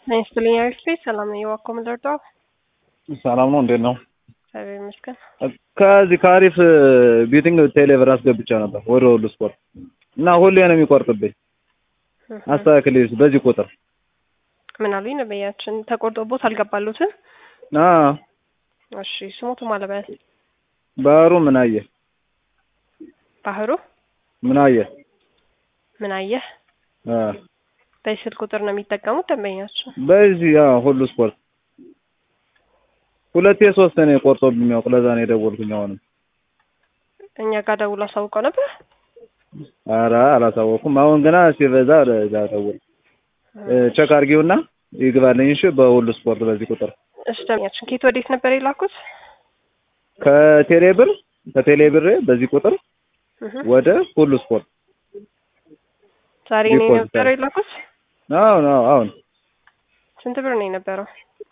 ይስጥልኝ አሪፍ ሰላም ነው። የዋኮ ምንደርዳው ሰላም ነው። እንዴት ነው? እግዚአብሔር ይመስገን። ከዚህ ከአሪፍ ቢቲንግ ቴሌብር አስገብቻ ነበር ወደ ሁሉ ስፖርት እና ሁሌ ነው የሚቆርጥብኝ። አስተካክል በዚህ ቁጥር ምን አሉኝ ነበያችን ተቆርጦቦት አልገባሉትም። አዎ እሺ ስሞቱ ማለበያል ባህሩ ምን አየ ባህሩ ምን አየ ምን አየህ አ በስልክ ቁጥር ነው የሚጠቀሙት ደንበኛቸው። በዚህ ያ ሁሉ ስፖርት ሁለቴ ሶስት ነው ቆርጦብኝ የሚያውቅ ለዛ ነው የደወልኩኝ። አሁንም እኛ ጋር ደውሎ አሳውቀው ነበር። ኧረ አላሳወኩም። አሁን ገና ሲበዛ ለዛ ደውል ቸክ አድርጊውና ይግባልኝ። እሺ በሁሉ ስፖርት በዚህ ቁጥር እሺ ደንበኛችን ኬት ወዴት ነበር የላኩት? ከቴሌብር ከቴሌብር በዚህ ቁጥር እህ ወደ ሁሉ ስፖርት ዛሬ ነው ዲፖዚት የነበረው የላኩት። አሁን አሁን አሁን ስንት ብር ነው የነበረው?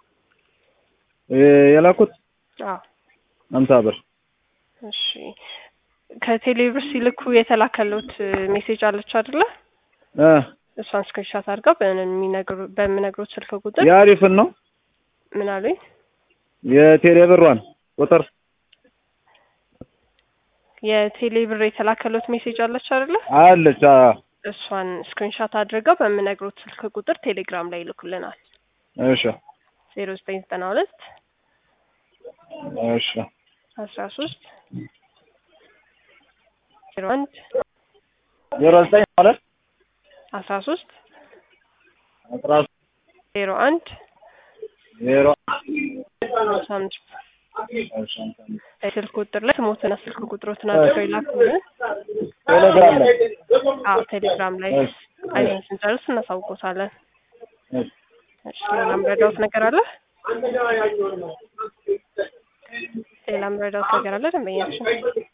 የላኩት አዎ አምሳ ብር እሺ ከቴሌብር ሲልኩ የተላከሉት ሜሴጅ አለች አይደለ? እ እሷን ስክሪንሻት አድርገው በሚነግሩ በምነግሩት ስልክ ቁጥር የአሪፍን ነው ምን አሉኝ የቴሌብሯን ቁጥር የቴሌብር የተላከሉት ሜሴጅ አለች አይደለ? አለች። አ እሷን ስክሪንሻት አድርገው በምነግሩት ስልክ ቁጥር ቴሌግራም ላይ ይልኩልናል። እሺ ዜሮ ዘጠኝ ዘጠና ሁለት እሺ አስራ ሶስት ዜሮ አንድ ዜሮ ዘጠኝ ማለት አስራ ሶስት አስራ ዜሮ አንድ ዜሮ ሃምሳ አምስት እሺ ስልክ ቁጥር ላይ ስሞትና ስልክ ቁጥሮትን አድርገው ይላኩልን። ቴሌግራም ላይ አዎ ቴሌግራም ላይ እሺ አይተን ስንጨርስ እናሳውቆታለን። እሺ እሺ ሌላ ምረዳውት ነገር አለ? ሌላ ምረዳውት ነገር አለ ደንበኛችን?